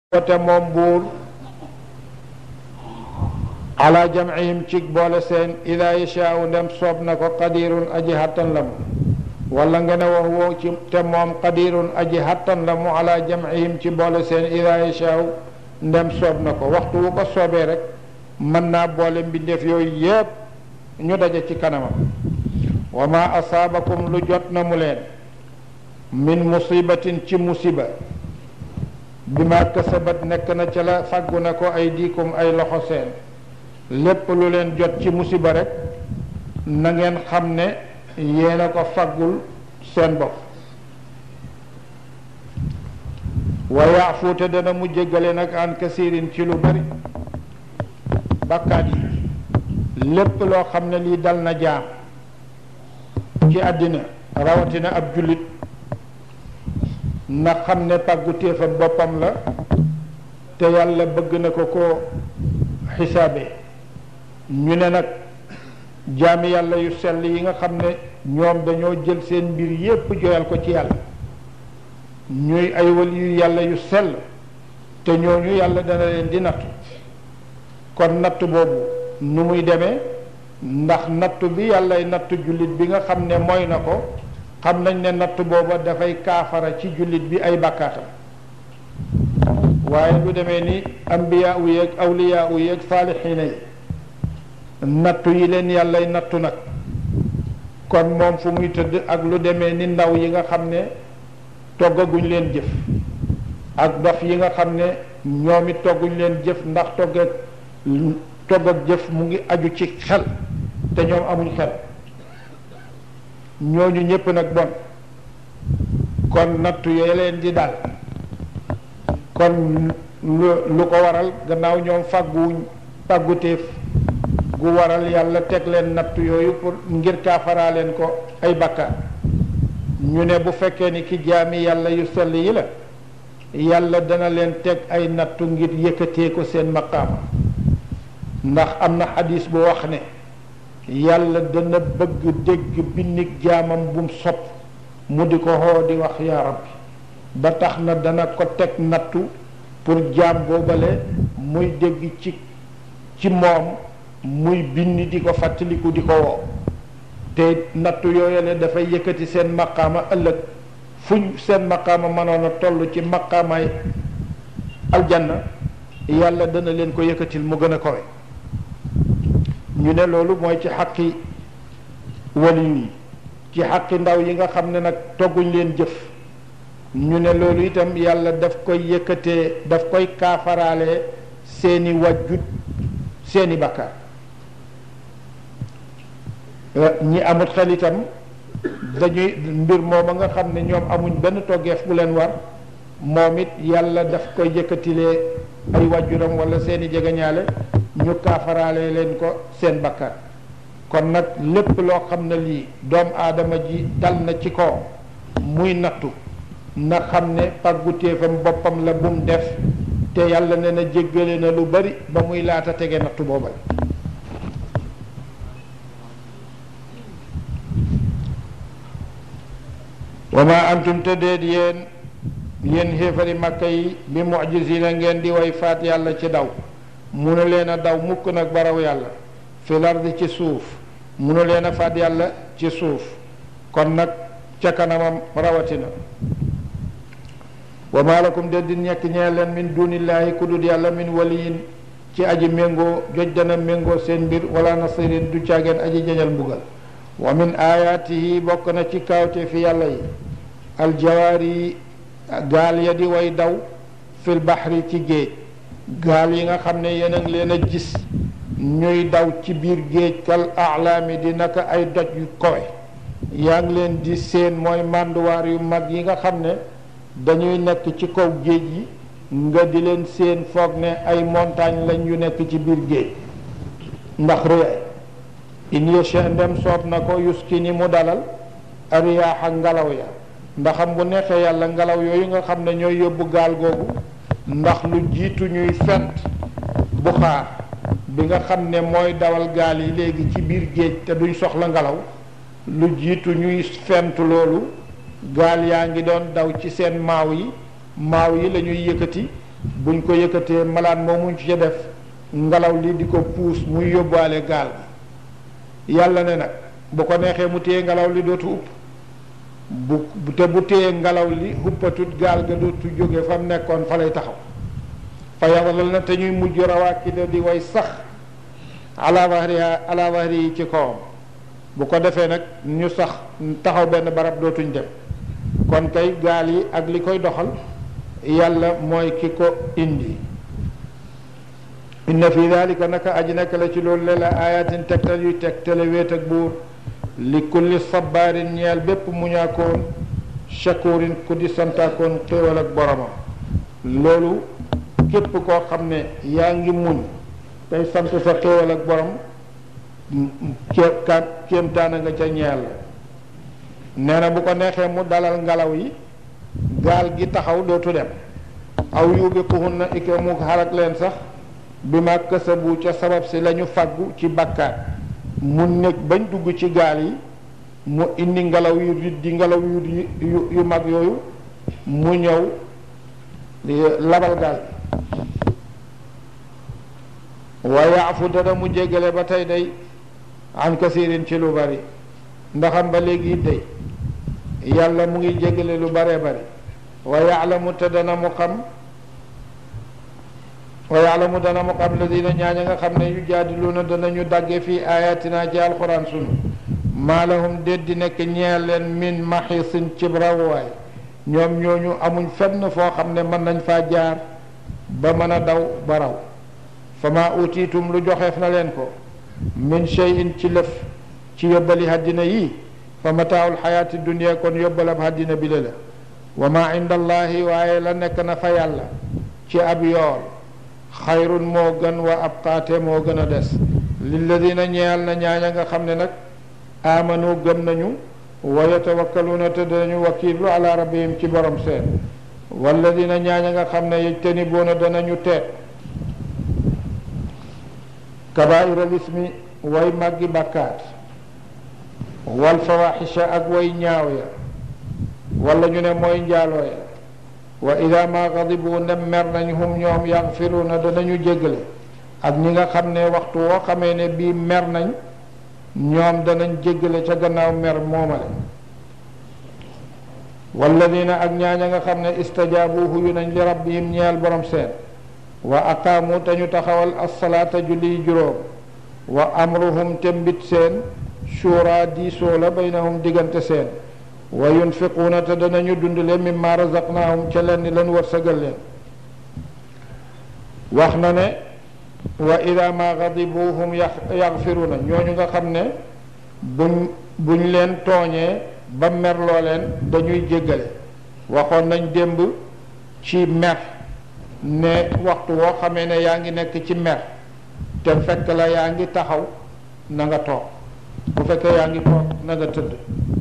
wote moom buur ala jamcihim cig boole seen ida yashaau ndem soob na ko qadirun aji hattan la mu wala nga ne wax woo ci te moom qadirun aji hattan la mu ala jamcihim ci boole seen ida yashaau ndem soob na ko waxtu wu ko soobee rek mën naa boole mbindeef yooyu yépp ñu daje ci kanamam wa ma asaabakum lu jot na mu leen min musibatin ci musiba bi ma kasabat nekk na ca la fàggu na ko ay diikum ay loxo seen lépp lu leen jot ci musiba rek na ngeen xam ne yéen a ko faggul seen bopp wa yaafuute dana mu jéggale nag an kasirin ci lu bari bakkaat yi lépp loo xam ne lii dal na jaam ci àddina rawatina ab jullit na xam ne pàggu téefam boppam la te yàlla bëgg na ko ko xisaabe ñu ne nag jaami yàlla yu sell yi nga xam ne ñoom dañoo jël seen mbir yépp joyal ko ci yàlla ñuy ay wali yu yàlla yu sell te ñooñu yàlla dana leen di nattu kon natt boobu nu muy demee ndax nattu bi yàllay nattu jullit bi nga xam ne mooy na ko xam nañ ne natt booba dafay kaafara ci jullit bi ay bakkaatam waaye lu demee ni ambiyaa u yeeg awliyaa u yeeg saalixiina yi nattu yi leen yàllay nattu nag kon moom fu muy tëdd ak lu demee ni ndaw yi nga xam ne toggaguñ leen jëf ak dof yi nga xam ne ñoom it togguñ leen jëf ndax togg ak togg ak jëf mu ngi aju ci xel te ñoom amuñ xel ñooñu ñépp nag bon kon nattu yooyu leen di dal kon lu lu ko waral gannaaw ñoom fàgguwuñ fàgguteef gu waral yàlla teg leen nattu yooyu pour ngir kaafaraa leen ko ay bakkaar ñu ne bu fekkee ni ki jaami yàlla yu sell yi la yàlla dana leen teg ay nattu ngir yëkkatee ko seen maqaama ndax am na xadis bu wax ne yàlla dana bëgg dégg binnig jaamam bum sopp mu di ko xoo di wax yaa rabbi ba tax na dana ko teg nattu pour jaam boobale muy dégg ci ci moom muy binni di ko fàttaliku di ko woo te nattu yooyale dafay yëkkati seen maqaama ëllëg fuñ seen maqaama mënoon a toll ci maqaamaay aljanna yàlla dana leen ko yëkkatil mu gën a kowe ñu ne loolu mooy ci xaqi wali yi ci xaqi ndaw yi nga xam ne nag togguñ leen jëf ñu ne loolu itam yàlla daf koy yëkkatee daf koy kaafaraale seeni wajjut seeni bakkaar ñi amut xel itam dañuy mbir mooma nga xam ne ñoom amuñ benn toggeef bu leen war moom it yàlla daf koy yëkkatilee ay wàjjuram wala seeni jegeñaale ñu kaafaraale leen ko seen bakkaar kon nag lépp loo xam ne lii doomu aadama ji dal na ci kaw muy nattu na xam ne pàggutéefam boppam la bum def te yàlla ne na jéggale na lu bari ba muy laata tege nattu boobal wa ma antum te déet yéen yéen xéefari màkka yi bi mujisina ngeen di way faat yàlla ci daw munu leen a daw mukk nag baraw yàlla fil ardi ci suuf munu leen a faat yàlla ci suuf kon nag ca kanamam rawatina wa ma lakum de di ñekk ñee leen min dunillahi ku dul yàlla min waliyin ci aji méngoo joj dana méngoo seen mbir wala nasirin du caageen aji jañal mbugal wa min ayaatihi bokk na ci kaawte fi yàlla yi aljawaar yi gaal ya di way daw fil baxri ci géej gaal yi nga xam ne yéen a ngi leen a gis ñuy daw ci biir géej kal alaami di naka ay doj yu kowe yaa ngi leen di seen mooy mànduwaar yu mag yi nga xam ne dañuy nekk ci kaw géej yi nga di leen seen foog ne ay montagne lañ yu nekk ci biir géej ndax réyaay in yasha ndem soob na ko yuski ni mu dalal ariyaaxa ngelaw ya ndaxam bu neexee yàlla ngelaw yooyu nga xam ne ñooy yóbbu gaal googu ndax lu jiitu ñuy fent buxaar bi nga xam ne mooy dawal gaal yi léegi ci biir géej te duñ soxla ngelaw lu jiitu ñuy fent loolu gaal yaa ngi doon daw ci seen maaw yi maaw yi la ñuy yëkkati buñ ko yëkkatee malaan moomuñ ci def ngelaw li di ko puus muy yóbbaale gaal gi yàlla ne nag bu ko neexee mu téye ngelaw li dootu upp bu te bu téye ngelaw li huppatut gaal ga dootu jóge fa mu nekkoon fa lay taxaw fa yadlal na te ñuy mujj rawaakida di way sax ala wahriha ala wahri yi ci kawam bu ko defee nag ñu sax taxaw benn barab dootuñ dem kon kay gaal yi ak li koy doxal yàlla mooy ki ko indi inna fi dalika naka aji nekk la ci loolu le la ayatin tegtal yuy tegtale wéet ak buur li kulli sabaarin ñeel bépp muñaakoon shakurin ku di santaakoon xéewal ak boromam loolu képp koo xam ne yaa ngi muñ tey sant sa xéewal ak borom kéem kéemtaana nga ca ñeel nee na bu ko neexee mu dalal ngelaw yi gaal gi taxaw dootu dem aw yubiquhunna ike mu xarak leen sax bi ma kësabu ca sabab si la ñu faggu ci bakkaat mu nekk bañ dugg ci gaal yi mu indi ngelaw yu di ngelaw yu yu yu mag yooyu mu ñëw labal gaal wa yaafu dana mu jéggale ba tey day an kasirin ci lu bari ndaxam ba léegi it day yàlla mu ngi jéggale lu baree bari wa yaalamu te dana mu xam wa yaalamu dana mu xam ladina ñaaña nga xam ne yu jaadiluuna danañu dagge fii ayatina ci alquran sunu maa lahum déet di nekk ñeel leen min maxisin cib rawwaay ñoom ñooñu amuñ fenn foo xam ne mën nañ faa jaar ba mën a daw ba raw fa ma utiitum lu joxeef na leen ko min cheyin ci lëf ci yóbbali haddina yii fa mataaul xayaati dunia kon yóbbalab haddina bi la wa ma inda allahi waaye la nekk na fa yàlla ci ab yool xayrun moo gën wa abqaate moo gën a des lilladina ñeyal na ñaaña nga xam ne nag aamanu gëm nañu wa yatawakkaluuna te danañu wakiilu ala rabbihim ci borom seen walladina ñaaña nga xam ne yajtanibuuna danañu teet kabaira lismi way màggi bàkkaat wal fawaxisha ak way ñaaw ya wala ñu ne mooy njaaloo ya wa ida ma gadibu ndem mer nañ hum ñoom yaxfiruuna danañu jéggale ak ñi nga xam ne waxtu woo xamee ne bii mer nañ ñoom danañ jéggale ca gannaaw mer moomale walladina ak ñaaña nga xam ne istajaabu huyu nañ li rabbihim ñeel borom seen wa aqaamu te ñu taxawal assalaata julli juróom wa amruhum te mbit seen shura diisoo la baynahum diggante seen wa yunfiquuna te danañu dundale mimma razaqnaahum ca leen ni leen wërsëgal leen wax na ne wa ida ma gadibu hum yaxfiruuna ñooñu nga xam ne buñ buñ leen tooñee ba merloo leen dañuy jéggale waxoon nañ démb ci mer ne waxtu woo xamee ne yaa ngi nekk ci mer te fekk la yaa ngi taxaw na nga toog bu fekkee yaa ngi toog na nga tëdd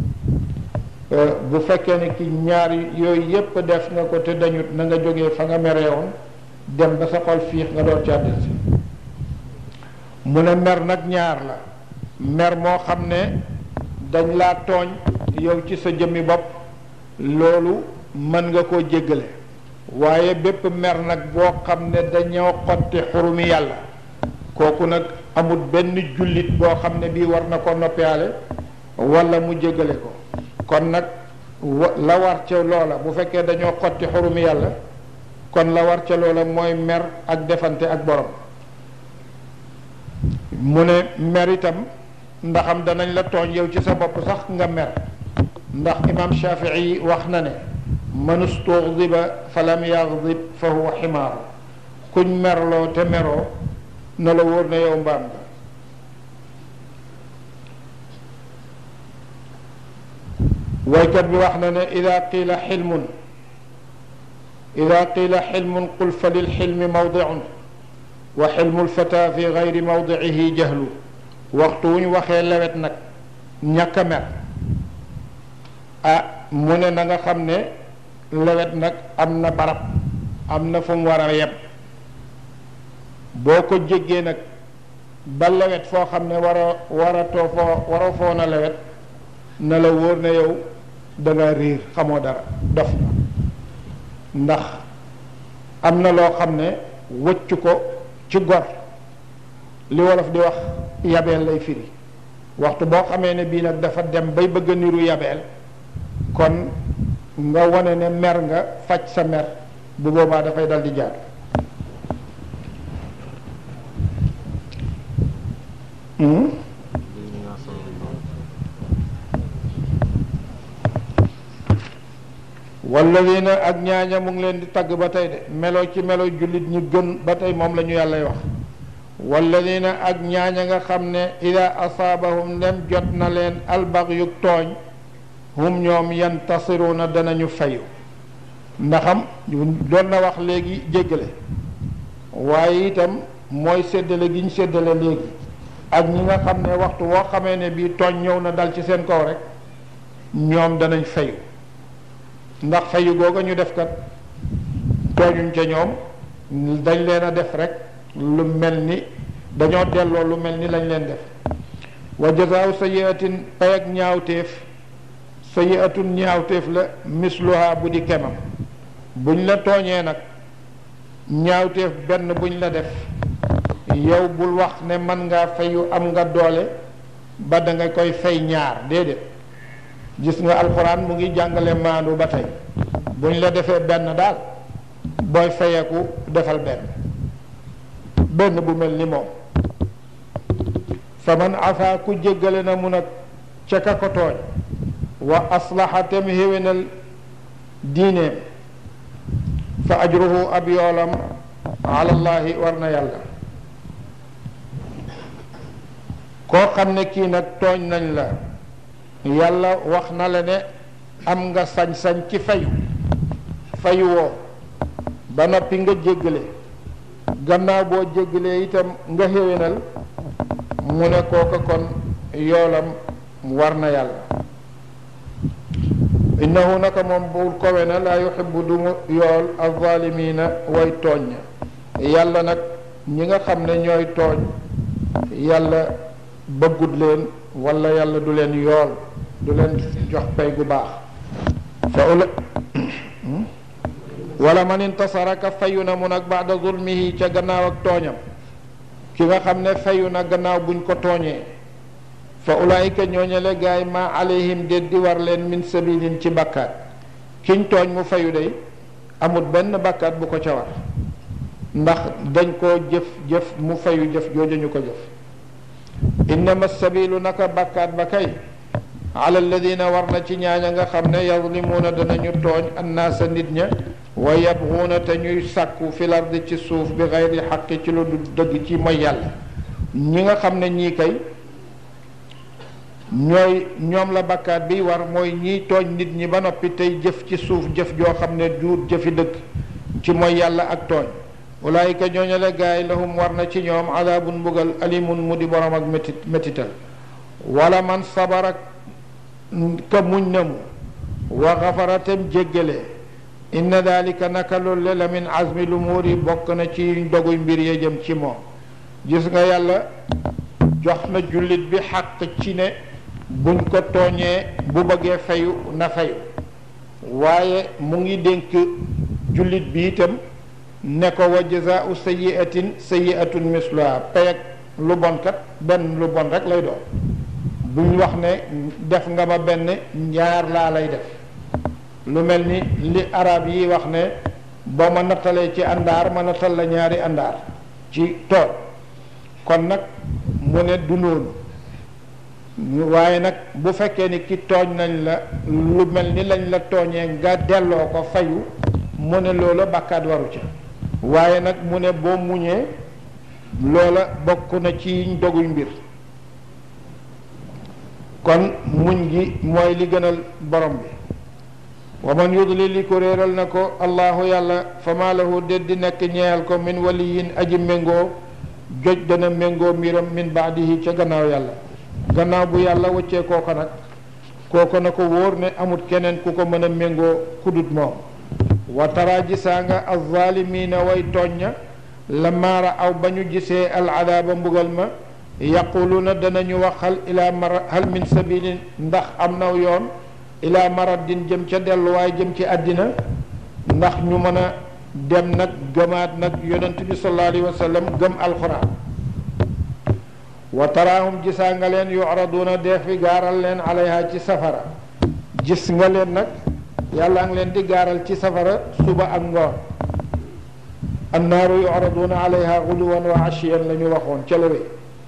bu fekkee ne ki ñaar yooyu yépp def nga ko te dañut na nga jógee fa nga mereewoon dem ba sa xol fiix nga door càddil si mu ne mer nag ñaar la mer moo xam ne dañ laa tooñ yow ci sa jëmmi bopp loolu mën nga koo jéggale waaye bépp mer nag boo xam ne dañoo xotti xurumi yàlla kooku nag amul benn jullit boo xam ne bii war na ko noppiyaale wala mu jéggale ko kon nag la war ca loola bu fekkee dañoo xotti xurumi yàlla kon la war ca loola mooy mer ak defante ak borom mu ne mer itam ndaxam danañ la tooñ yow ci sa bopp sax nga mer ndax imam Shafii wax na ne man ustuxdiba fa lam yaxdib fa huwa ximaaru kuñ merloo te meroo na la wóor ne yow mbaam nga waykat bi wax na ne ida qiila xilmun ida qiila xilmun qul fa lilxilmi mawdicun wa xilmu lfata fi gayri mawdicihi jahlu waxtu wu ñu waxee lewet nag ñàkk a mer ah mu ne na nga xam ne lewet nag am na barab am na fu mu war a yem boo ko jéggee nag ba lewet foo xam ne war a war a too foo waroo foo na lewet na la wóor ne yow da nga riir xamoo dara dof na ndax am na loo xam ne wëccu ko ci gor li wolof di wax yabeel lay firi waxtu boo xamee ne bii nag dafa dem bay bëgg a niru yabeel kon nga wane ne mer nga faj sa mer bu boobaa dafay dal di jaar walladina ak ñaaña mu ngi leen di tagg ba tey de melo ci melo jullit ñi gën ba tey moom la ñu yàllay wax walladina ak ñaaña nga xam ne ida asaabahum ndem jot na leen albagyuk tooñ hum ñoom yantasiruna danañu fayu ndaxam doon na wax léegi jéggale waaye itam mooy séddale gi ñu séddale léegi ak ñi nga xam ne waxtu woo xamee ne bii tooñ ñëw na dal ci seen kaw rek ñoom danañ fayu ndax fayu googa ñu def kat tooñuñ ca ñoom dañ leen a def rek lu mel ni dañoo delloo lu mel ni lañ leen def wa jazaaw sayiatin pay ak ñaawteef sayiatun ñaawteef la misluha bu di kemam buñ la tooñee nag ñaawteef benn buñ la def yow bul wax ne mën ngaa fayu am nga doole ba da nga koy fay ñaar déedéet gis nga alxuraan mu ngi jàngale maandu ba tey buñ la defee benn daal booy fayeku defal benn benn bu mel ni moom fa man afa ku jéggale na mu nag ca ka ko tooñ wa aslaxa tem xéwénal diineem fa ajruhu ab yoolam alallahi war na yàlla koo xam ne kii nag tooñ nañ la yàlla wax na la ne am nga sañ-sañ ci fayu fayu woo ba noppi nga jéggale gannaaw boo jéggalee itam nga xéwénal mu ne kooka kon yoolam war na yàlla innahu naka moom bul kowe na laa yuhibbu du mu yool alzalimina way tooñ yàlla nag ñi nga xam ne ñooy tooñ yàlla bëggut leen wala yàlla du leen yool du leen jox pay gu baax fa ula wala man intasara ka fayu na mu nag baada zulmihi ca gannaaw ak tooñam ki nga xam ne fayu na gannaaw buñ ko tooñee fa ulaayika ñooñale gaay ma alayhim déet di war leen min sabilin ci bakkaat kiñ tooñ mu fayu day amut benn bakkaat bu ko ca war ndax dañ koo jëf jëf mu fayu jëf jooju ñu ko jëf innama sabilu naka bakkaat ba kay ala alladina war na ci ñaaña nga xam ne yazlimuuna danañu tooñ annaasa nit ña wa yabguuna te ñuy sàkku fil ardi ci suuf bi xayri xaqi ci lu du dëgg ci mooy yàlla ñi nga xam ne ñii kay ñooy ñoom la bakkaat bi war mooy ñiy tooñ nit ñi ba noppi tey jëf ci suuf jëf joo xam ne duut jëfi dëgg ci mooy yàlla ak tooñ ulaayika ñooñale gaay lahum war na ci ñoom adaabun mbugal alimun mu di borom ak métit métital wala man sabarak ka muñ na mu wa xafaratem jéggale inna dalika naka loolu la min azmi lumuuri bokk na ci doguy mbir ya jëm ci moom gis nga yàlla jox na jullit bi xàq ci ne buñ ko tooñee bu bëggee fayu na fayu waaye mu ngi dénk jullit bi itam ne ko wa jazaau sayiatin sayiatun misluha payag lu bon kat benn lu bon rek lay doon buñ wax ne def nga ma benn ñaar laa lay def lu mel ni li arab yi wax ne boo ma nattalee ci àndaar ma nattal la ñaari àndaar ci tool kon nag mu ne du noonu waaye nag bu fekkee ni ki tooñ nañ la lu mel ni lañ la tooñee nga delloo ko fayu mu ne loola bàkkaat waru ca waaye nag mu ne boo muñee loola bokk na ci doguy mbir kon muñ gi mooy li gënal borom bi wa man yudlil li ko réeral na ko allahu yàlla fa maa lahu déet di nekk ñeexal ko min waliyin aji méngoo joj dana méngoo mbiram min baadihi ca gannaaw yàlla gannaaw bu yàlla wëccee kooko nag kooko na ko wóor ne amut keneen ku ko mën a méngoo kudut moom wa tara gisaa nga alzaalimiina way tooñña la maara aw ba ñu gisee al adaaba mbugal ma yaquluuna danañu wax hal ila mara hal min sabilin ndax am naw yoon ila maraddin jëm ca delluwaay jëm ci àddina ndax ñu mën a dem nag gëmaat nag yonent bi sallallahu alayhi wa sallam gëm alquran wa taraahum gisaa nga leen yu'raduuna dee fi gaaral leen alayha ci safara gis nga leen nag yàlla ngi leen di gaaral ci safara suba ak ngoon annaaru yu'raduuna alayha guduwan wa ashiyan la ñu waxoon ca lawee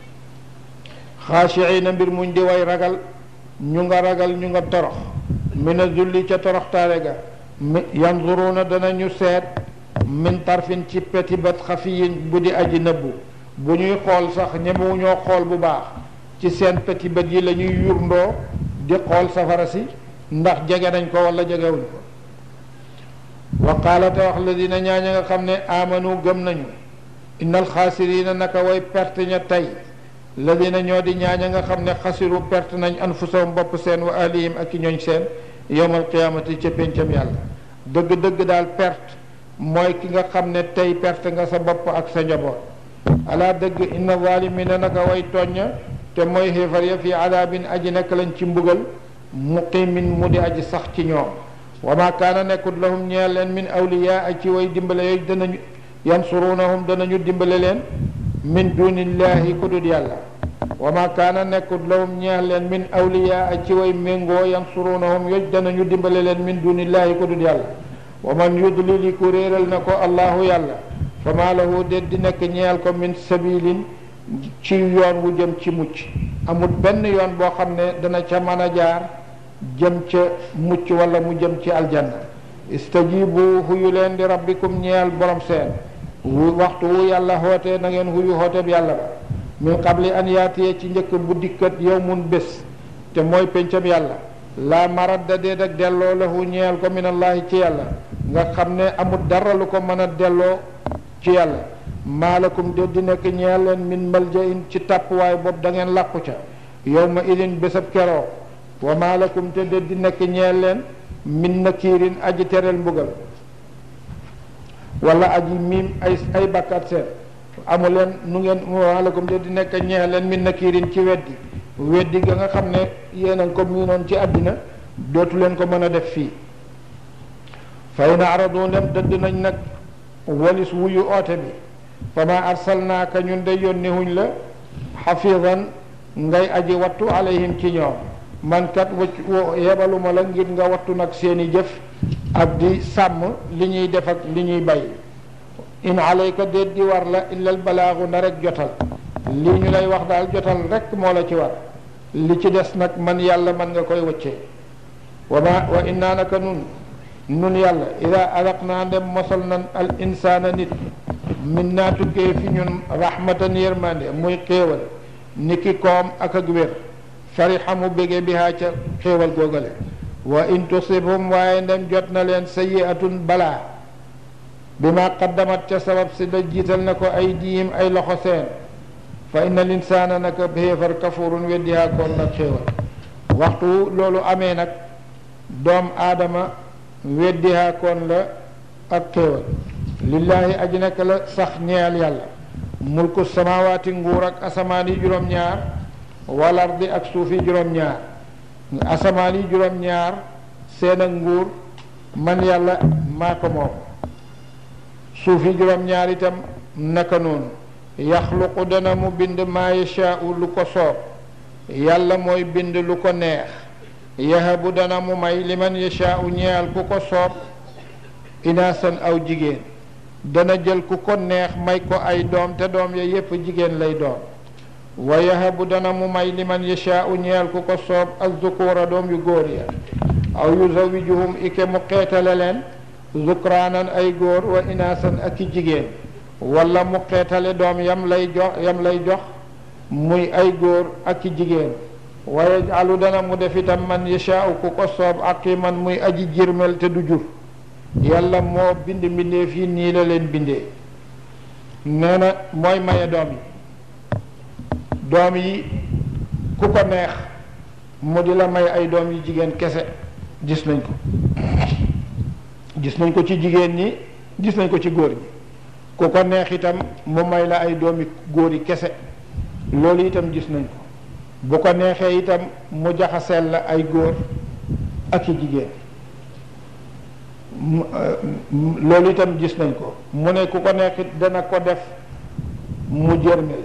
xaashiina mbir muñ di way ragal ñu nga ragal ñu nga torox mina zulli ca toroxtaale ga yanzuruuna danañu seet min tarfin ci peti bat xafiyin bu di aji nëbbu bu ñuy xool sax ñemewu ñoo xool bu baax ci seen peti bët yi la ñuy yurndoo di xool safara si ndax jege nañ ko wala jegewuñ ko wa qaala te wax la dina ñaaña nga xam ne amanu gëm nañu innal xaasirina naka way perte ña tey la dina ñoo di ñaaña nga xam ne xasiru perte nañ anfusahum bopp seen wa ahlihim ak i ñooñ seen yowmal qiyaamati ca péncam yàlla dëgg-dëgg daal perte mooy ki nga xam ne tey perte nga sa bopp ak sa njaboot ala dëgg inna zalimina naka way tooñña te mooy xéefar ya fii adaabin aji nekk lañ ci mbugal muqimin mu di aji sax ci ñoom wa ma kaana nekkut lahum ñeel leen min awliya ak ci way dimbale yooyu danañu yansurunahum danañu dimbale leen min dunillahi ku dul yàlla wa ma kaana nekkut lahum ñeel leen min awliya ak ci way méngoo yansurunahum yooyu danañu dimbale leen min dunillahi ku dul yàlla wa man yudlili ku réeral na ko allahu yàlla fa maa lahu déet di nekk ñeel ko min sabilin ci yoon wu jëm ci mucc amul benn yoon boo xam ne dana ca mën a jaar jëm ca mucc wala mu jëm ci aljanna istajibu huyu leen di rabbikum ñeel borom seen wu waxtu wu yàlla xoote na ngeen huyu xoote bi yàlla ba min qabli an yaatiye ci njëkk bu dikkat yow mun bés te mooy pencam yàlla laa maradda déet ak delloo lahu ñeel ko min allahi ci yàlla nga xam ne amul dara lu ko mën a delloo ci yàlla maalakum déet di nekk ñeel leen min maljain ci tàppuwaay boobu da ngeen làqu ca yow ma idin bésab keroo wa maalakum te déet di nekk ñeel leen min nakiirin aji tereel mbugal wala aji miim ay ay bakkat seen amu leen nu ngeen maalakum déet di nekk ñeel leen min nakiirin ci weddi weddi ga nga xam ne yéen a ko miinoon ci àddina dootu leen ko mën a def fii fay na aradu ndem dëdd nañ nag walis wuyu oote bi fa ma arsalnaaka ñun de yónni huñ la xafidan ngay aji wattu alayhim ci ñoom man kat wacc yebaluma la ngir nga wattu nag seeni jëf ak di sàmm li ñuy def ak li ñuy bay in alayka déet di war la illal balaagu na rek jotal lii ñu lay wax daal jotal rek moo la ci war li ci des nag man yàlla man nga koy wëccee wa ma wa innaa naka nun nun yàlla ida alaq naa ndem mosal nan al insaana nit min naa tukkee fi ñun rahmatan yërmande muy xéewal ni ki koom ak ak wér farixa mu bége bi haa ca xéewal googale wa in tusibhum waaye ndem jot na leen sayiatun balaa bi ma qaddamat ca sabab si da jiital na ko ay diim ay loxo seen fa inna linsaana naka xéefar kafurun weddi haa koon nag xéewal waxtu loolu amee nag doom aadama weddi haa koon la ak xéewal lillaahi aji nekk la sax ñeel yàlla mulku samawaati nguur ak asamaan yi juróom-ñaar wal ardi ak suuf yi juróom-ñaar asamaan yi juróom-ñaar seen ak nguur man yàlla maa ko moom suuf yi juróom-ñaar itam naka noonu yaxluqu dana mu bind maa yashaau lu ko soob yàlla mooy bind lu ko neex yahabu dana mu may liman yashaau ñeel ku ko soob inaasan aw jigéen dana jël ku ko neex may ko ay doom te doom ya yépp jigéen lay doon wa yahabu dana mu may liman yashaau ñeel ku ko soob azzukura doom yu góor ya aw yuzawijuhum ike mu xeetale leen zukraanan ay góor wa inaasan ak i jigéen wala mu xeetale doom yam lay jox yam lay jox muy ay góor ak i jigéen wa yajalu dana mu def itam man yashaau ku ko soob aqiman muy aji jirmel te du jur yàlla moo bind mbindeef yi nii la leen bindee nee na mooy maye doom yi doom yi ku ko neex mu di la may ay doom yu jigéen kese gis nañ ko gis nañ ko ci jigéen ñi gis nañ ko ci góor ñi ku ko neex itam mu may la ay doomi góor yi kese loolu itam gis nañ ko bu ko neexee itam mu jaxaseel la ay góor ak i jigéen loolu itam gis nañ ko mu ne ku ko neexit dana ko def mu jërmel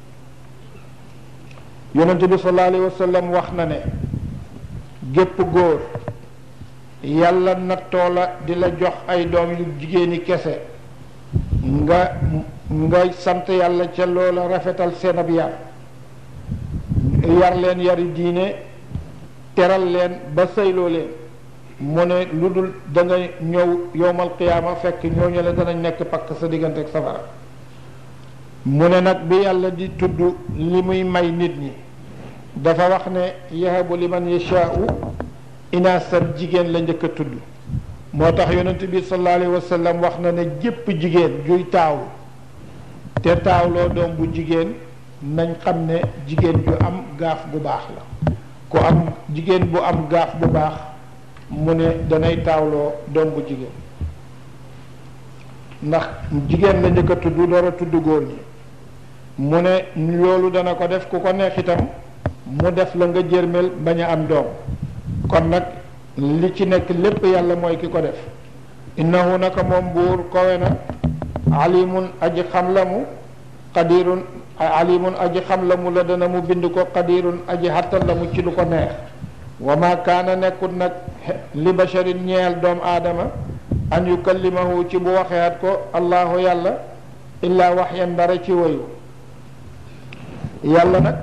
yonent bi sallallahu alayhi wa sallam wax na ne gépp góor yàlla nattoo la di la jox ay doom yu jigéeni kese nga nga sant yàlla ca loola rafetal seen ab yar yar leen yari diine teral leen ba sëyloo leen mu ne lu dul da nga ñëw yowmal qiyaama fekk ñooñu la danañ nekk pakk sa diggante ak safara mu ne nag bi yàlla di tudd li muy may nit ñi dafa wax ne yahabu liman yashaau inaasan jigéen la njëkk a tudd moo tax yonent bi sallallahu alayhi wa sallam wax na ne jépp jigéen juy taawu te taawloo doom bu jigéen nañ xam ne jigéen ju am gaaf bu baax la ku am jigéen bu am gaaf bu baax mu ne danay taawloo doom bu jigéen ndax jigéen la njëkk a tudd door a tudd góor ñi mu ne loolu dana ko def ku ko neex itam mu def la nga jërmel bañ a am doom kon nag li ci nekk lépp yàlla mooy ki ko def innahu naka moom buur kowe na alimun aji xam la mu qadirun alimun aji xam la mu la dana mu bind ko qadirun aji xattan la mu ci lu ko neex wa ma kaana nekkut nag li basharin ñeel doom aadama an yukallimahu ci bu waxeat ko allahu yàlla illaa waxyan dara ci woyu yàlla nag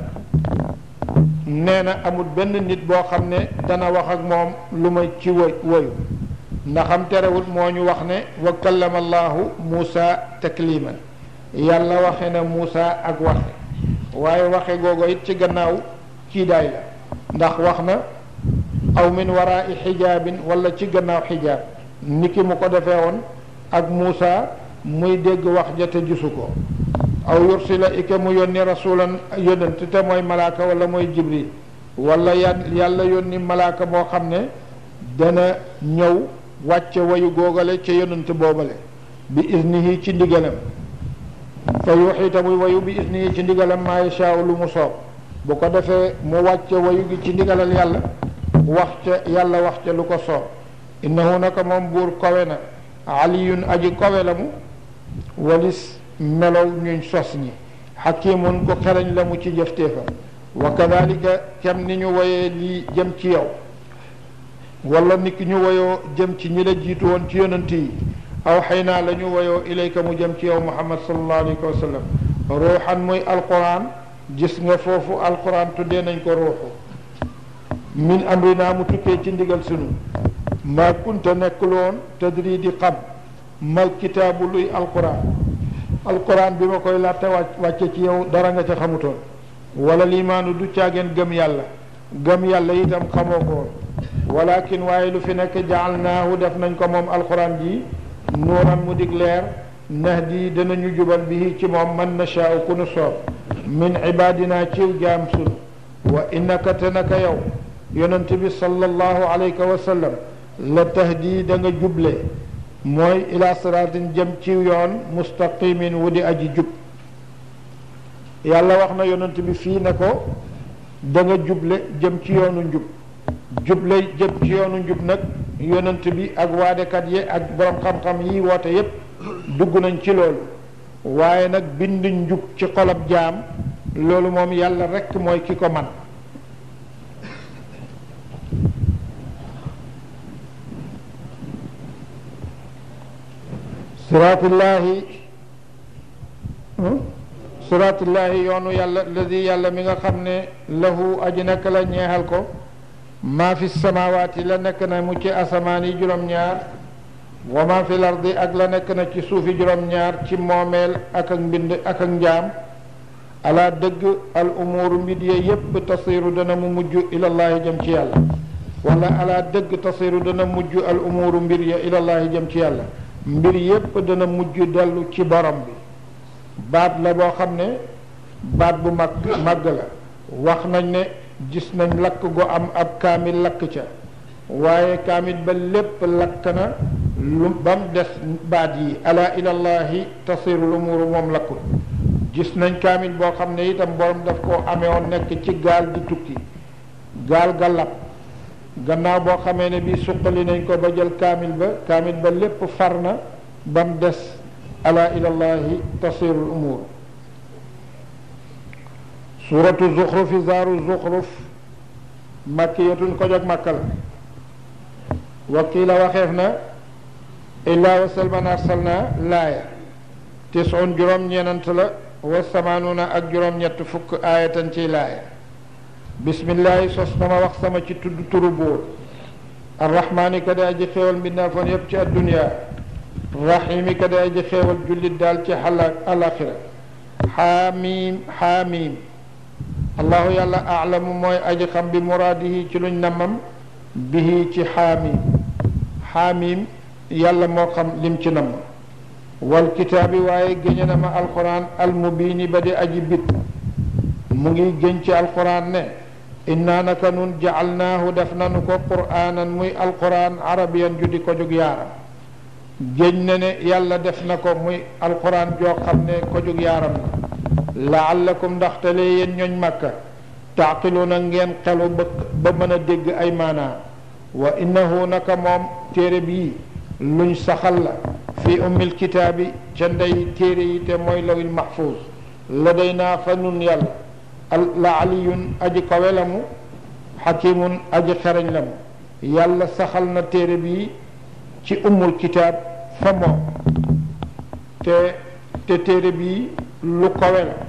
nee na amul benn nit boo xam ne dana wax ak moom lu may ci woy woyu ndaxam terewul moo ñu wax ne wa kallama allahu muusa takliman yàlla waxe na muusa ak waxe waaye waxe googu it ci gannaaw kiidaay la ndax wax na aw min waraai xijaabin wala ci gannaaw xijaab niki mu ko defee woon ak muusa muy dégg wax ja te gisu ko aw yursila ike mu yónni rasulan yónnent te mooy malaaka wala mooy jibril wala yàlla yónni malaaka moo xam ne dana ñëw wàcce wayu googale ca yónnent boobale bi isnihi ci ndigalam fa yuxiita muy wayu bi isnihi ci ndigalam maa yashaau lu mu soob bu ko defee mu wàcce wayu gi ci ndigalal yàlla wax ca yàlla wax ca lu ko soob innahu naka moom buur kowe na aliyun aji kowe la mu walis melow ñuñ sos ñi xakimun ko xereñ la mu ci jëfteefam wa kadalika kem ni ñu woyee lii jëm ci yow wala ni ki ñu woyoo jëm ci ñi la jiitu woon ci yonant yi aw xëy naa la ñu woyoo ilayka mu jëm ci yow muhammad sallallahu alayhi wa sallam ruuxan muy alquran gis nga foofu alquran tuddee nañ ko ruuxu min amrina mu tukkee ci ndigal sunu maa kunta nekkuloon tadri di xam mal kitaabu luy alquran alquran bi ma koy laata wàcc wàcce ci yow dara nga ca xamutoon wala liimaanu du caageen gëm yàlla gëm yàlla itam xamoo ko woon walakin waaye lu fi nekk jaalnaahu def nañ ko moom alquran ji nuuran mu dig leer nahdi danañu jubal bihi ci moom man nashaau ku nu soob min ibadina ciw jaam sunu wa innaka te naka yow yonent bi sallallahu alayhi wa sallam la tahdi da nga juble mooy ila siraatin jëm ci yoon mustaqimin wu di aji jub yàlla wax na yonent bi fii ne ko da nga juble jëm ci yoonu njub juble jëm ci yoonu njub nag yonent bi ak waadekat yi ak borom xam-xam yi woote yépp dugg nañ ci loolu waaye nag bind njub ci xolab jaam loolu moom yàlla rekk mooy ki ko man siraatullaahi siraatullaahi yoonu yàlla ladi yàlla mi nga xam ne lahu aji nekk la ñeexal ko maa fi samawaati la nekk na mu ci asamaan yi juróom-ñaar wa maa fi lardi ak la nekk na ci suufi juróom-ñaar ci moomeel ak ak mbind ak ak njaam ala dëgg al umuuru mbir ya yépp tasiru dana mu mujj ilallaahi jëm ci yàlla wala ala dëgg tasiru dana mujj al umuuru mbir ya ilallaahi jëm ci yàlla mbir yépp dana mujj dellu ci borom bi baat la boo xam ne baat bu mag màgg la wax nañ ne gis nañ lakk gu am ab kaamil lakk ca waaye kaamil ba lépp lakk na lu ba mu des baat yi ala ilallahi tasiru lumuru moom lakkul gis nañ kaamil boo xam ne itam borom daf koo amee woon nekk ci gaal di tukki gaal ga lab gannaaw boo xamee ne bi suqali nañ ko ba jël kaamil ba kaamil ba lépp far na ba mu des ala ilallahi tasirul umur suratu zuxrufi zaaru zuxruf makkiyatun ko jog makkal wakiila waxeef na illaa wa salman arsalna laaya tisun juróom-ñeenant la wa samaanuna ak juróom-ñett fukk aayatan ciy laaya bismillahi sos na ma wax sama ci tudd turu buur arrahmaani ka di aji xéewal mbindaafoon yépp ci addunia rahimi ka di aji xéewal jullit daal ci xala alaxira xaamim xaamim allahu yàlla aalamu mooy aji xam bi muraadihi ci luñ nammam bihi ci xaamim xaamim yàlla moo xam lim ci namm wal kitaabi waaye géñe na ma alquran almubiini ba di aji bit mu ngi géñ ci alquran ne inna naka nun jacalnaahu def nanu ko quraanan muy alquran arabiyan ju di ko jóg yaaram géñ na ne yàlla def na ko muy alquran joo xam ne ko jóg yaaram na laallakum ndaxte lee yéen ñooñ màkka taaqiluuna ngeen xelu ba ba mën a dégg ay maanaa wa innahu naka moom téere bii luñ saxal la fi ummil kitaabi ca ndey téere yi te mooy lawil mahfuuz la day naa fa nun yàlla la aliyun aji kawe la mu xakimun aji xereñ la mu yàlla saxal na téere bii ci ummul kitaab fa moom te te téere bii lu kawe la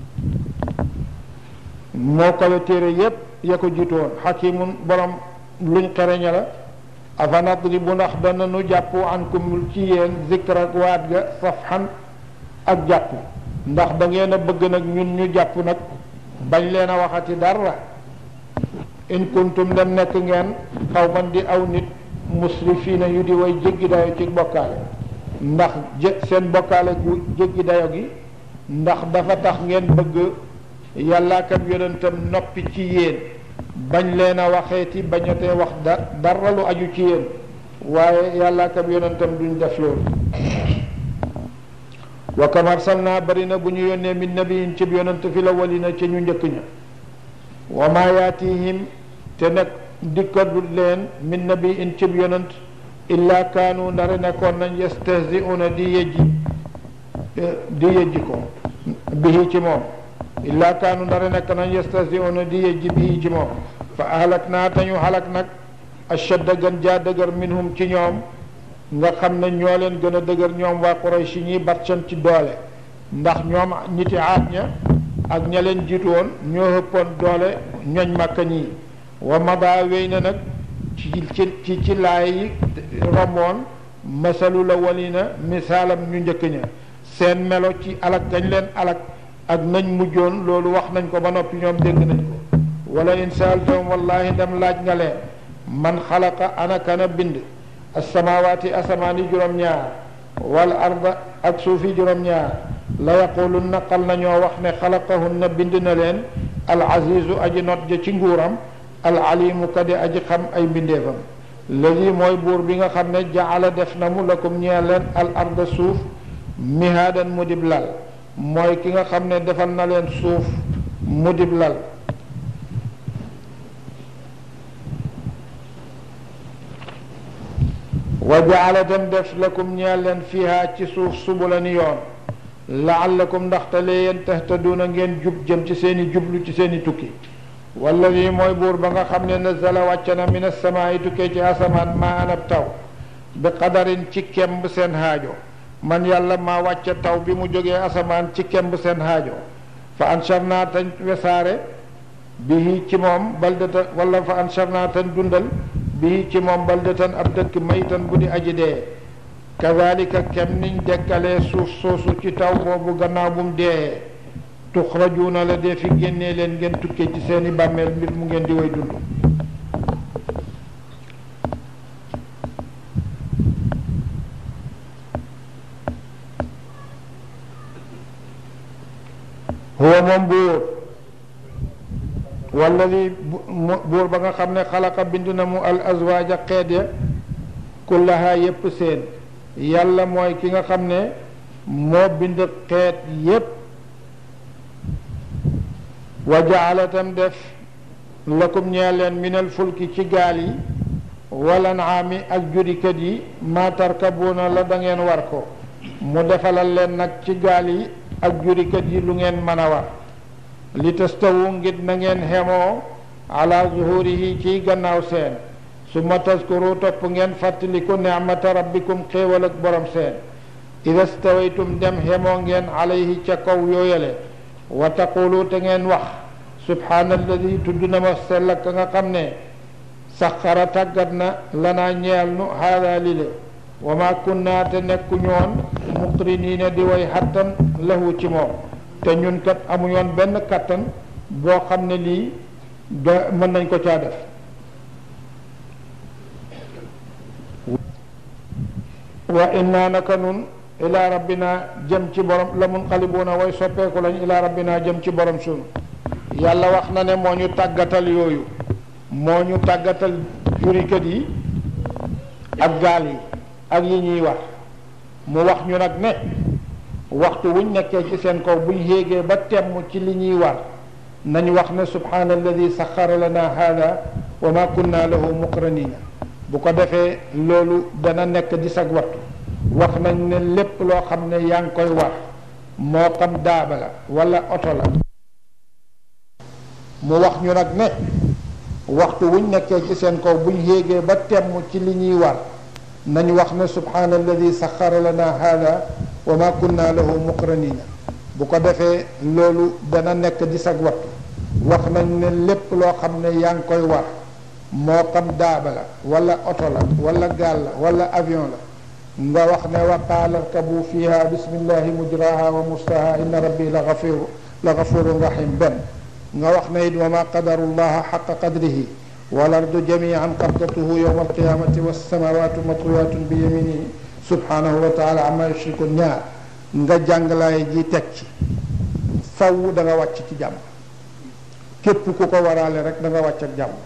moo kawe téere yépp ya ko jiitu woon xakimun borom luñ xereña la afa nadribu ndax dana nu jàpp ankum ci yéen zikra ak waat ga safxan ak jàpp ndax da ngeen a bëgg nag ñun ñu jàpp nag bañ leen a waxati dara in kuntum dem nekk ngeen xaw man di aw nit musrifiina yu di way jéggi dayo ci bokkaale ndax jë seen bokkaale gu jéggi dayo gi ndax dafa tax ngeen bëgg yàllaa kam yonentam noppi ci yéen bañ leen a waxeeti bañatee wax da dara lu aju ci yéen waaye yàllaa kam yonentam duñ def loolu wa kam arsalna bari na bu ñu yónnee min nabiyin cib yonent fi la walina ca ñu njëkk ña wa ma yaatihim te nag dikkadul leen min nabiyin cib yonent illa kaanu ndare nekkoon nañ yastahziuna di yejji di yejji ko bihi ci moom illa kaanu ndare nekk nañ yastahziuna di yejji bihi ci moom fa ahlak naa te ñu halak nag ashadda gën jaa dëgër minhum ci ñoom nga xam ne ñoo leen gën a dëgër ñoom waa Quraysh ñi batcan ci doole ndax ñoom ñiti aat ña ak ña leen jiitu woon ñoo ëppoon doole ñoñ màkka ñii wa mada wéy na nag ci ci ci laay yi romboon masalu la walina misaalam ñu njëkk ña seen melo ci alak gañ leen alak ak nañ mujjoon loolu wax nañ ko ba noppi ñoom dégg nañ ko wala in saaltum wallahi dem laaj nga leen man xalaqa ana kana bind asamawaati asamaani juróom-ñaar wal arda ak suufi juróom-ñaar la yaqulun naqal nañoo wax ne xalaqahunna bind na leen al azizu aji not ja ci nguuram al alimu kadi aji xam ay mbindeefam ladi mooy buur bi nga xam ne jaala def na mu lakum ñeel leen al arda suuf mihaadan mu dib lal mooy ki nga xam ne defal na leen suuf mu dib lal wa jaala dem def lakum ñeel leen fiha ci suuf subula ni yoon laallakum ndaxte lee yéen tahtaduuna ngeen jub jëm ci seeni jublu ci seeni tukki wala lii mooy buur ba nga xam ne nazala wàcce na min asamaai tukkee ci asamaan maa anab taw bi qadarin ci kemb seen haajo man yàlla maa wàcce taw bi mu jógee asamaan ci kemb seen haajo fa ansharnaa tañ wesaare bihi ci moom baldata wala fa ansharnaa tañ dundal bii ci moom baldatan ab dëkk maytan bu di aji dee kazalika kem niñ dekkalee suuf soosu ci taw boobu gannaaw bu mu dee tuxrajuuna la dee fi génnee leen ngeen tukkee ci seeni bàmmeel mbir mu ngeen di way dund huwa moom buur walladi buur ba nga xam ne xalaqa bind na mu al azwaaja xeet ya kullaha yépp seen yàlla mooy ki nga xam ne moo bind xeet yépp wa jaala tam def lakum ñee leen minal fulki ci gaal yi wala naami ak jurikat yi ma tarkabuuna la da ngeen war ko mu defalal leen nag ci gaal yi ak jurikat yi lu ngeen mën a war li tastawu ngir na ngeen xemoo ala zuhurihi ciy gannaaw seen summa taskuru topp ngeen fàttaliku nicmata rabbikum xéewal ak borom seen ida stawaytum dem xemoo ngeen alayhi ca kaw yooyale wa taqulu te ngeen wax subhaana alladi tudd na ma sell ka nga xam ne saxara tàggat na lanaa ñeel nu haada lile wa ma kunna te nekku ñoon muqriniina di way xattan lahu ci moom te ñun kat amuñoon benn kattan boo xam ne lii da mën nañ ko caa def wa inna naka nun ila rabbina jëm ci borom la munqalibuuna way soppeeku lañ ila rabbina jëm ci borom sunu yàlla wax na ne moo ñu tàggatal yooyu moo ñu tàggatal jurikat yi ak gaal yi ak yi ñuy wax mu wax ñu nag ne waxtu wuñ nekkee ci seen kaw buñ yéegee ba temm ci li ñuy war nañ wax ne subhaana alladi saxara lana hada wa ma kunna lahu muqranina bu ko defee loolu dana nekk di sag wattu wax nañ ne lépp loo xam ne yaa ngi koy war moo xam daaba la wala oto la mu wax ñu nag ne waxtu wuñ nekkee ci seen kaw buñ yéegee ba temm ci li ñuy war nañ wax ne subhaana alladi saxara lana hada wa ma kunna lahu muqranina bu ko defee loolu dana nekk di sag wattu wax nañ ne lépp loo xam ne yaa ngi koy war moo xam daaba la wala oto la wala gaal la wala avion la nga wax ne wa qaala rkabu fiha bismillahi mujraha wa mustaha inna rabbi la gafiru la gafurun rahim benn nga wax ne it wa ma qadaru llaha xaqa qadrihi wal ardu jamian qabdatuhu yowma alqiyamati wassamawatu matwiyatun bi yaminihi subhanahu wa taala amma yushrikun ñaar nga jànglaay ji teg ci faw da nga wàcc ci jàmm képp ku ko waraale rek da nga wàcc ak jàmm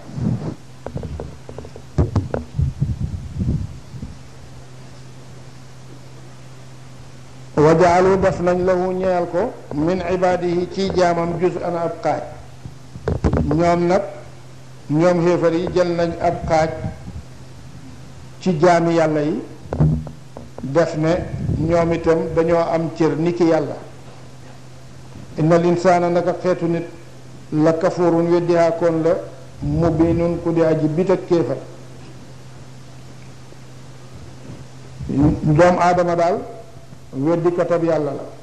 wa jaalu def nañ lahu ñeel ko min ibaadihi ci jaamam juz an ab xaaj ñoom nag ñoom xéefar yi jël nañ ab xaaj ci jaami yàlla yi def ne ñoom itam dañoo am cër ni ki yàlla inna linsaana naka xeetu nit la kafurun weddihaakoon la mubinun ku di aji bit ak kéefar doom aadama daal weddi katab yàlla la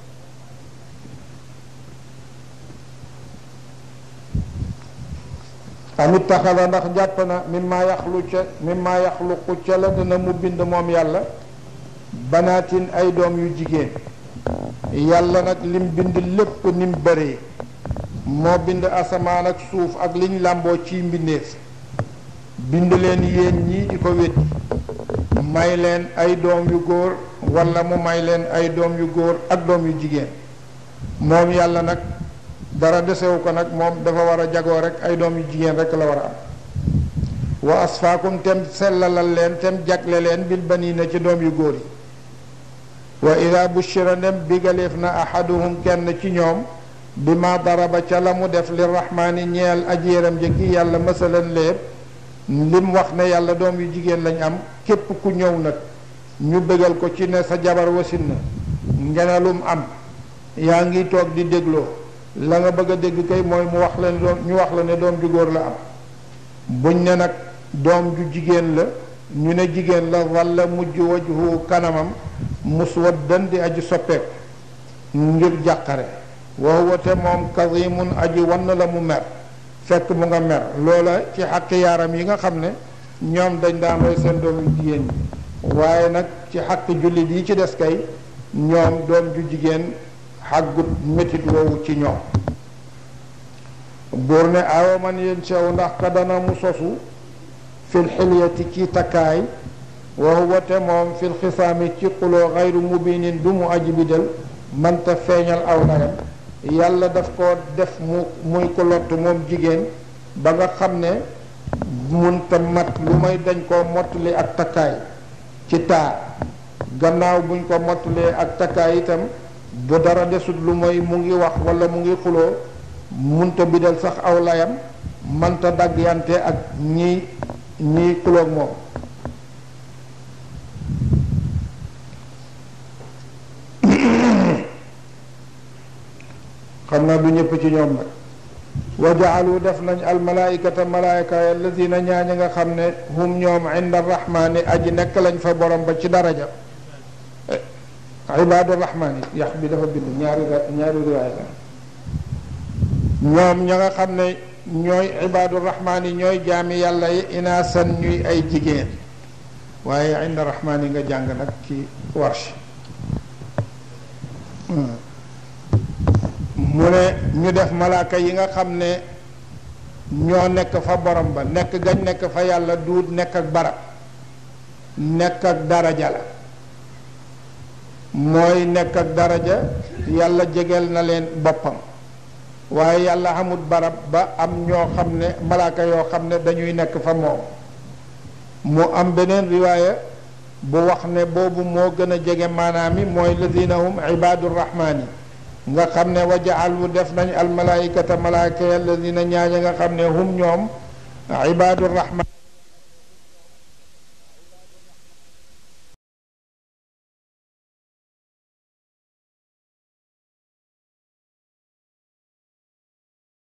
amit taxala ndax jàpp na mimma yaxlu ca mimma yaxluqu ca la dana mu bind moom yàlla banaatin ay doom yu jigéen yàlla nag lim bind lépp nim bëree moo bind asamaan ak suuf ak liñ làmboo ci mbindeef bind leen yéen ñii di ko weddi may leen ay doom yu góor wala mu may leen ay doom yu góor ak doom yu jigéen moom yàlla nag dara desewu ko nag moom dafa war a jagoo rek ay doom yu jigéen rek la war a am wa asfaakum tem sellalal leen tem jagle leen bil baniina ci doom yu góor yi wa ida bushira ndem bigaleef na ahaduhum kenn ci ñoom bi ma daraba ca la mu def li rahmaani ñeel aji yaram jëkki yàlla masalan léeb lim wax ne yàlla doom yu jigéen lañ am képp ku ñëw nag ñu bégal ko ci ne sa jabar wasin na ngenelum am yaa ngi toog di dégloo la nga bëgg a dégg kay mooy mu wax leen doom ñu wax la ne doom ju góor la am buñ ne nag doom ju jigéen la ñu ne jigéen la walla mujj wajhu kanamam muswaddan di aji soppeeku ngir jàqare wa huwa te moom kazimun aji wann la mu mer fekk mu nga mer loola ci xàq yaaram yi nga xam ne ñoom dañ daan roy seen doom yu jigéen ñi waaye nag ci xàq jullit yi ci des kay ñoom doom ju jigéen xàggut métit woowu ci ñoom buur ne awa man yéen sew ndax ka dana mu sosu fil xilyati ci takkaay wa huwa te moom fil xisaami ci xuloo xayru mubinin du mu aji bidal mënta feeñal aw layam yàlla daf ko def mu muy ko lott moom jigéen ba nga xam ne munta mat lu may dañ koo mottali ak takkaay ci taar gannaaw buñ ko mottalee ak takkaay itam bu dara desut lu mooy mu ngi wax wala mu ngi xuloo munta bidal sax aw layam mënta daggante ak ñi ñi xuloog moom xam naa du ñëpp ci ñoom nag wa jaalu def nañ almalaikata malaayika alladina ñaaña nga xam ne hum ñoom inda rahmaani aji nekk lañ fa borom ba ci daraja ibaadu rahmaani yax bi dafa bind ñaari ñaari riwaay la ñoom ña nga xam ne ñooy ibaadu rahmaani ñooy jaami yàlla yi inaasan ñuy ay jigéen waaye inda rahmaani nga jàng nag ci warsh mu ne ñu def malaaka yi nga xam ne ñoo nekk fa borom ba nekk gañ nekk fa yàlla duut nekk ak barab nekk ak daraja la mooy nekk ak daraja yàlla jegeel na leen boppam waaye yàlla amut barab ba am ñoo xam ne malaaka yoo xam ne dañuy nekk fa moom mu am beneen riwaaya bu wax ne boobu moo gën a jege maanaam mi mooy lazina hum ibaadu rahmaani nga xam ne wa jaalu def nañ almalaikata malaaka alladina ñaaña nga xam ne hum ñoom ibaadu rahmaan